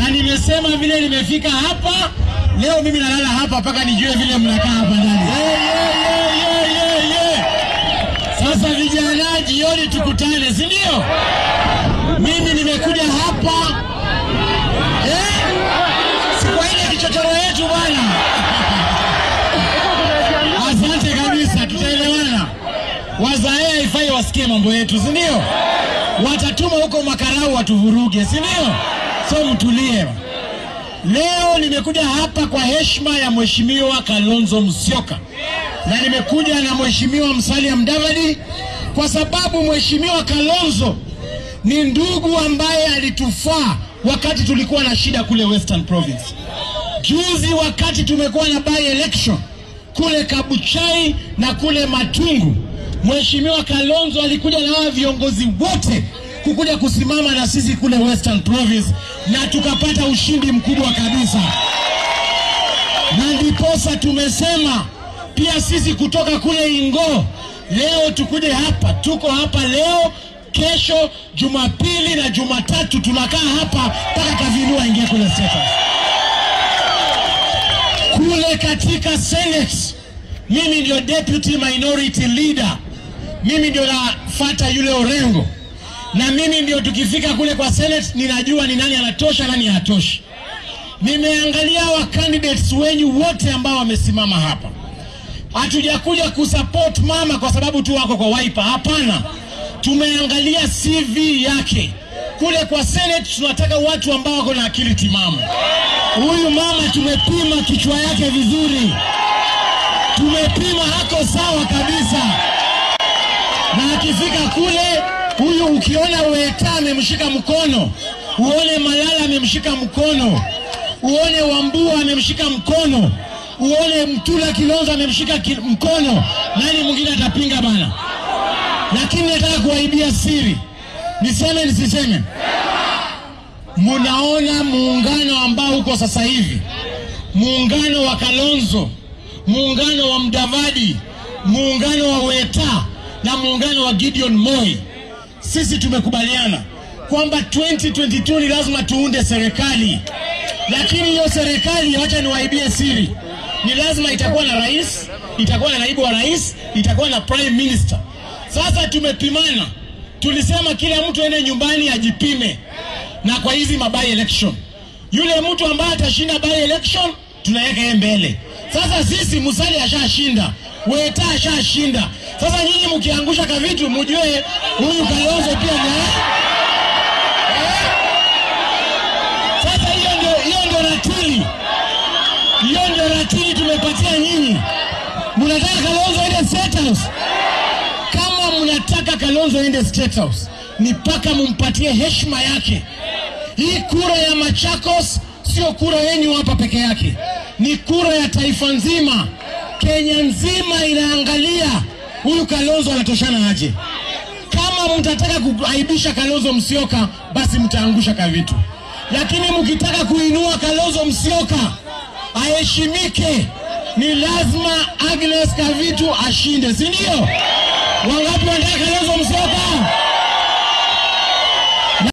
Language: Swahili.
na nimesema vile nimefika hapa leo, mimi nalala hapa mpaka nijue vile mnakaa hapa ndani. Yeah, yeah, yeah, yeah, yeah, yeah. Sasa vijana, jioni tukutane, si ndio? Mimi nimekuja hapa eh, si kwa ile kichochoro yetu bwana. Asante kabisa, tutaelewana. Wazae haifai wasikie mambo yetu, si ndio? Watatuma huko makarau watuvuruge, si ndio? So mtulie. Leo nimekuja hapa kwa heshima ya Mheshimiwa Kalonzo Musyoka na nimekuja na Mheshimiwa Musalia Mudavadi kwa sababu Mheshimiwa Kalonzo ni ndugu ambaye alitufaa wakati tulikuwa na shida kule Western Province. Juzi wakati tumekuwa na by election kule Kabuchai na kule Matungu, Mheshimiwa Kalonzo alikuja na hawa viongozi wote kukuja kusimama na sisi kule Western Province na tukapata ushindi mkubwa kabisa, na ndiposa tumesema pia sisi kutoka kule Ingo leo tukuje hapa. Tuko hapa leo, kesho, Jumapili na Jumatatu tunakaa hapa mpaka Kavinua ingie kule State House. Kule katika Senate mimi ndio deputy minority leader, mimi ndio nafata yule Orengo, na mimi ndio tukifika kule kwa Senate ninajua ni nani anatosha, nani hatoshi. Nimeangalia wa candidates wenyu wote ambao wamesimama hapa hatujakuja kusupport mama kwa sababu tu wako kwa Wiper. Hapana, tumeangalia CV yake kule kwa Senate. Tunataka watu ambao wako na akili timamu. Huyu mama tumepima kichwa yake vizuri, tumepima hako sawa kabisa, na akifika kule, huyu ukiona Weta amemshika mkono, uone Malala amemshika mkono, uone Wambua amemshika mkono uone Mtula Kilonzo amemshika ki, mkono, nani mwingine atapinga bana? Lakini nataka kuwaibia siri, niseme nisiseme? Munaona muungano ambao uko sasa hivi, muungano wa Kalonzo, muungano wa Mdavadi, muungano wa Weta na muungano wa Gideon Moi, sisi tumekubaliana kwamba 2022 ni lazima tuunde serikali, lakini hiyo serikali, wacha niwaibie siri ni lazima itakuwa na rais, itakuwa na naibu wa rais, itakuwa na prime minister. Sasa tumepimana, tulisema kila mtu aende nyumbani ajipime, na kwa hizi mabai election, yule mtu ambaye atashinda by election tunaweka yeye mbele. Sasa sisi Musalia ashashinda, Weta ashashinda. Sasa nyinyi mkiangusha ka vitu mjue huyu Kalonzo pia ni sasa, hiyo ndio hiyo ndio ratili hiyo ndio ratili tumepatia nyinyi. Mnataka Kalonzo ende State House? Kama mnataka Kalonzo ende State House, ni mpaka mumpatie heshima yake. Hii kura ya Machakos sio kura yenyu hapa peke yake, ni kura ya taifa nzima. Kenya nzima inaangalia huyu Kalonzo anatoshana aje. Kama mtataka kuaibisha Kalonzo Musyoka, basi mtaangusha kavitu, lakini mkitaka kuinua Kalonzo Musyoka aheshimike, ni lazima Agnes Kavitu ashinde, si ndio? Wangapi wanataka Kalonzo Musyoka?